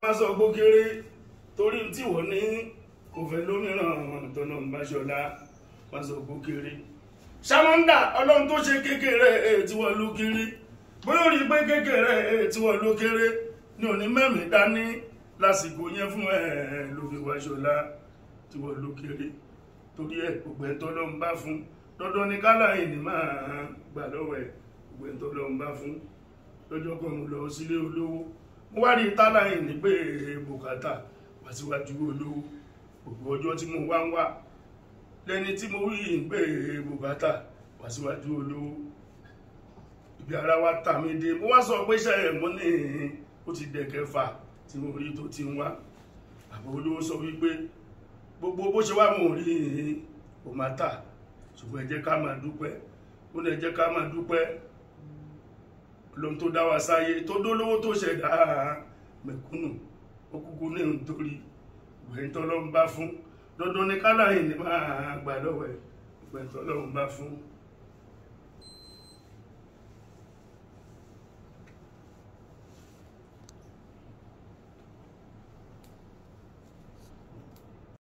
má sọ gbó kéré torí tí wọ́n ní kò fẹ́ lómìíràn tọ́nà ń bá ṣọlá má sọ gbó kéré ṣàmọ́ndà ọlọ́run tó ṣe kékeré tí wọ́n ló kéré bóyá ó rí i pé kékeré tí wọ́n ló kéré ní òní mẹ́mìí dání lásìkò yẹn fún ẹ ló fi wá ṣọlá tí wọ́n ló kéré torí ẹ gbogbo ẹ̀ tọ́lọ́ ń bá fún dandan ní kálàyé ni máa gbà lọ́wọ́ ẹ̀ gbogbo ẹ̀ tọ́lọ́ ń bá fún lọ́jọ́ kan mo lọ sílé olówó mo wá rí tálàyé ní pé bùkátà wá síwájú olówó gbogbo ọjọ́ tí mo wá ń wá lẹ́ni tí mo rí ń pé bùkátà wá síwájú olówó ibi ara wa tà mí dé mo wá sọ pé ṣe ẹ̀ mo ní ó ti dẹ̀kẹfà tí mo rí tó ti ń wá àbò olówó sọ wípé gbogbo bó ṣe wá mò ń rí kò má tà ṣùgbọ́n ẹ jẹ́ ká máa dúpẹ́ ó lè jẹ́ ká máa dúpẹ́ lóhun tó dá wa sáyé tó dólówó tó ṣẹ̀dá mẹ̀kúnnù ó kúkú ní nítorí ìgbẹ̀yìn tọ́lọ́run bá fún dandan ní kálàyé ní máa gbà lọ́wọ́ ẹ̀ ìgbẹ̀yìn tọ́lọ́run bá fún